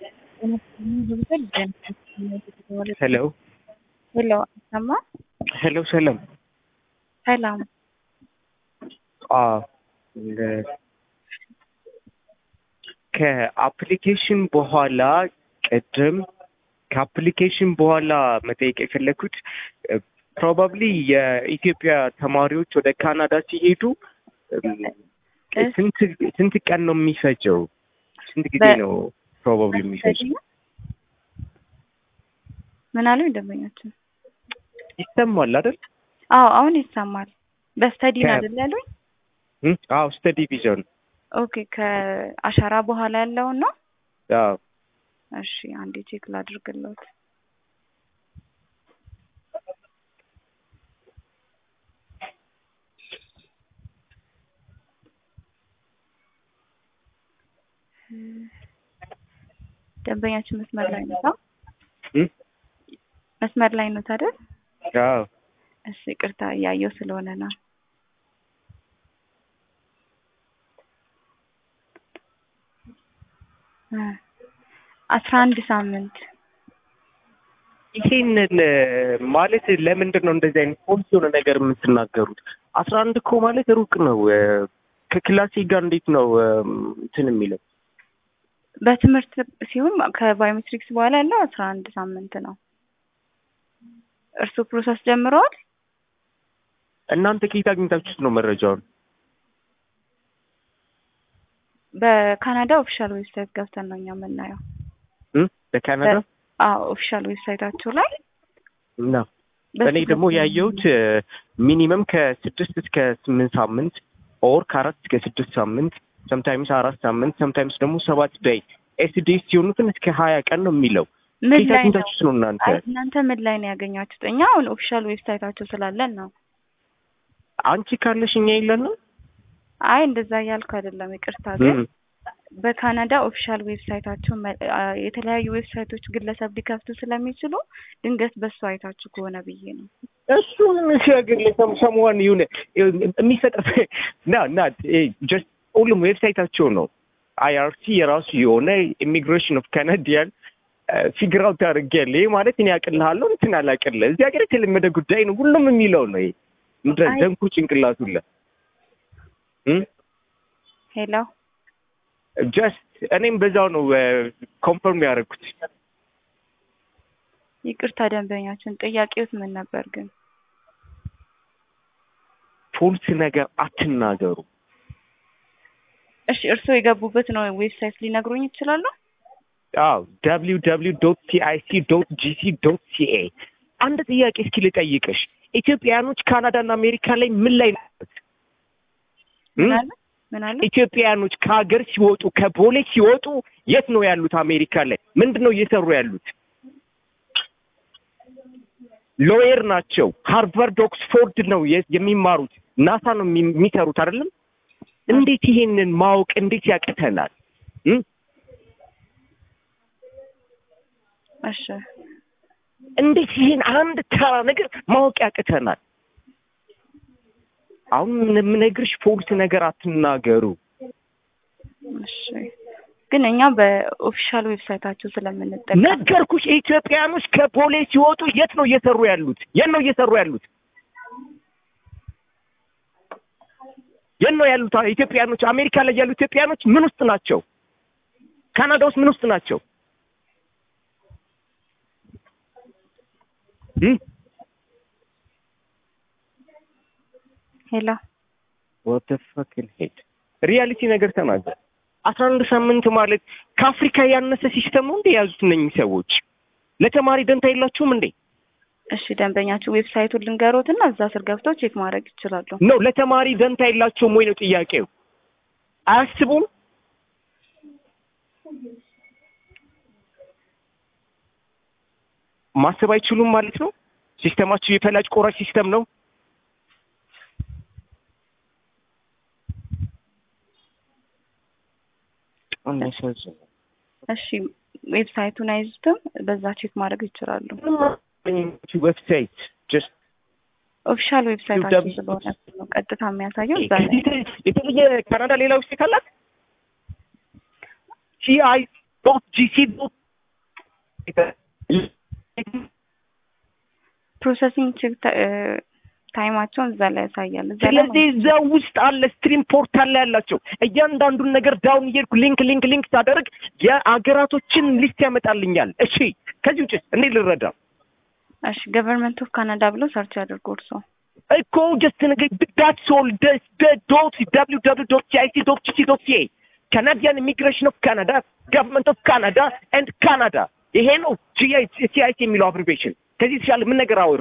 ሄሎ ሄሎ አሰማ ሄሎ ሰላም ሰላም አዎ ከአፕሊኬሽን በኋላ ቅድም ከአፕሊኬሽን በኋላ መጠየቅ የፈለግኩት ፕሮባብሊ የኢትዮጵያ ተማሪዎች ወደ ካናዳ ሲሄዱ ስንት ስንት ቀን ነው የሚፈጀው? ስንት ጊዜ ነው ፕሮባብሊ የሚፈጀው? ምን አሉኝ ደንበኛችን? ይሰማል አይደል? አዎ አሁን ይሰማል። በስተዲ ነው ከ- አይደል ያሉኝ? እም? አዎ ስተዲ ቪዛ ነው። ኦኬ ከአሻራ በኋላ ያለውን ነው። አዎ እሺ አንዴ ቼክ ላድርግለት። ደንበኛችን መስመር ላይ ነው። እም? መስመር ላይ ነው አይደል? አዎ እሺ ይቅርታ እያየው ስለሆነ ነው። እ አስራ አንድ ሳምንት ይሄንን ማለት ለምንድን ነው እንደዚህ አይነት ፖሊሲ የሆነ ነገር የምትናገሩት? አስራ አንድ እኮ ማለት ሩቅ ነው። እ፣ ከክላሴ ጋር እንዴት ነው እ፣ እንትን የሚለው? በትምህርት ሲሆን ከባዮሜትሪክስ በኋላ ያለው አስራ አንድ ሳምንት ነው። እርሱ ፕሮሰስ ጀምረዋል? እናንተ ከየት አግኝታችሁት ነው መረጃውን? በካናዳ ኦፊሻል ዌብሳይት ገብተን ነው እኛ የምናየው። እም? በካናዳ አዎ ኦፊሻል ዌብሳይታቸው ላይ እና እኔ ደግሞ ያየሁት ሚኒመም ከስድስት እስከ ስምንት ሳምንት ኦር ከአራት እስከ ስድስት ሳምንት ሰምታይምስ አራት ሳምንት ሰምታይምስ ደግሞ ሰባት ዳይ ኤስዲኤስ ሲሆኑትን እስከ ሀያ ቀን ነው የሚለው። ምን ከየት ላይ ነው? አግኝታችሁት ነው እናንተ? አይ እናንተ ምን ላይ ነው ያገኛችሁት? እኛ አሁን ኦፊሻል ዌብሳይታቸው ስላለን ነው። አንቺ ካለሽ እኛ የለን ነው? አይ እንደዛ እያልኩ አይደለም፣ ይቅርታ ግን በካናዳ ኦፊሻል ዌብሳይታቸው መ- አ- የተለያዩ ዌብሳይቶች ግለሰብ ሊከፍቱ ስለሚችሉ ድንገት በሱ አይታችሁ ከሆነ ብዬ ነው። እሱ ምን ሲያገኝ ሰምዋን ይሁን የሚሰጥ ና ና ጀስት ሁሉም ዌብሳይታቸው ነው። አይአርሲ የራሱ የሆነ ኢሚግሬሽን ኦፍ ካናዲያን ፊግር አውት አድርጌያለሁ። ይሄ ማለት እኔ አቅልሃለሁ እንትን አላቅልህ እዚህ ሀገር የተለመደ ጉዳይ ነው። ሁሉም የሚለው ነው። ይሄ ምድረ አይ- ደንኩ ጭንቅላቱለ ሄሎ ጀስት እኔም በዛው ነው ኮንፈርም ያደረግኩት። ይቅርታ ደንበኛችን፣ ጥያቄዎት ምን ነበር ግን? ፎልስ ነገር አትናገሩ። እሺ እርስዎ የገቡበት ነው ዌብሳይት ሊነግሩኝ ይችላሉ? አዎ ደብሊው ደብሊው ዶት ሲአይሲ ዶት ጂሲ ዶት ሲኤ። አንድ ጥያቄ እስኪ ልጠይቅሽ፣ ኢትዮጵያኖች ካናዳና አሜሪካ ላይ ምን ላይ ናት? ምን አለ ምን አለ? ኢትዮጵያኖች ከሀገር ሲወጡ ከቦሌ ሲወጡ የት ነው ያሉት? አሜሪካ ላይ ምንድን ነው እየሰሩ ያሉት? ሎየር ናቸው። ሃርቫርድ ኦክስፎርድ ነው የ- የሚማሩት። ናሳ ነው የሚ- የሚሰሩት አይደለም? እንዴት ይሄንን ማወቅ እንዴት ያቅተናል? እም? እሺ እንዴት ይሄን አንድ ተራ ነገር ማወቅ ያቅተናል? አሁን የምነግርሽ ፎልስ ነገር አትናገሩ። እሺ ግን እኛ በኦፊሻል ዌብሳይታቸው ስለምንጠቀም ነገርኩሽ። ኢትዮጵያኖች ከቦሌ ሲወጡ የት ነው እየሰሩ ያሉት? የት ነው እየሰሩ ያሉት? የት ነው ያሉት ኢትዮጵያኖች? አሜሪካ ላይ ያሉ ኢትዮጵያኖች ምን ውስጥ ናቸው? ካናዳ ውስጥ ምን ውስጥ ናቸው? እም? ሄሎ What the fucking hate? ሪያሊቲ ነገር ተናገር። አስራ አንድ ሳምንት ማለት ከአፍሪካ ያነሰ ሲስተም ነው እንደ የያዙት እነኝህ ሰዎች። ለተማሪ ደንታ የላችሁም እንዴ? እሺ ደንበኛችሁ ዌብሳይቱን ልንገሮትና እዛ ስር ገብተው ቼክ ማድረግ ይችላሉ። ነው ለተማሪ ደንታ የላቸውም ወይ ነው ጥያቄው። አያስቡም? ማሰብ አይችሉም ማለት ነው። ሲስተማችሁ የፈላጭ ቆራጭ ሲስተም ነው። በጣም ያሳዝናል። እሺ ዌብሳይቱን አይዙትም፣ በዛ ቼክ ማድረግ ይችላሉ። ዌብሳይት ጀስት ኦፊሻል ዌብሳይታችን www. ስለሆነ ነው ቀጥታ የሚያሳየው እዛ ላይ የተለየ ካናዳ ሌላ ዌብሳይት አላት? ሲአይ ዶት ጂሲ ዶት ፕሮሰሲንግ ቼክ ታይማቸውን እዛ ላይ ያሳያል። እዛ ላይ ስለዚህ እዛ ውስጥ አለ ስትሪም ፖርታል ላይ ያላቸው እያንዳንዱን ነገር ዳውን እየሄድኩ ሊንክ ሊንክ ሊንክ ሳደርግ የአገራቶችን ሊስት ያመጣልኛል። እሺ ከዚህ ውጭ እንዴት ልረዳ? እሺ ገቨርንመንት ኦፍ ካናዳ ብለው ሰርች ያድርጉ እርስዎ። እኮ ጀስት ነገር ዳትስ ኦል ዶት ደብሊው ደብሊው ዶት ሲአይሲ ዶት ጂሲ ዶት ሲኤ ካናዲያን ኢሚግሬሽን ኦፍ ካናዳ ገቨርንመንት ኦፍ ካናዳ ኤንድ ካናዳ ይሄ ነው ሲአይሲ የሚለው አብሪቬሽን። ከዚህ የተሻለ ምን ነገር አወር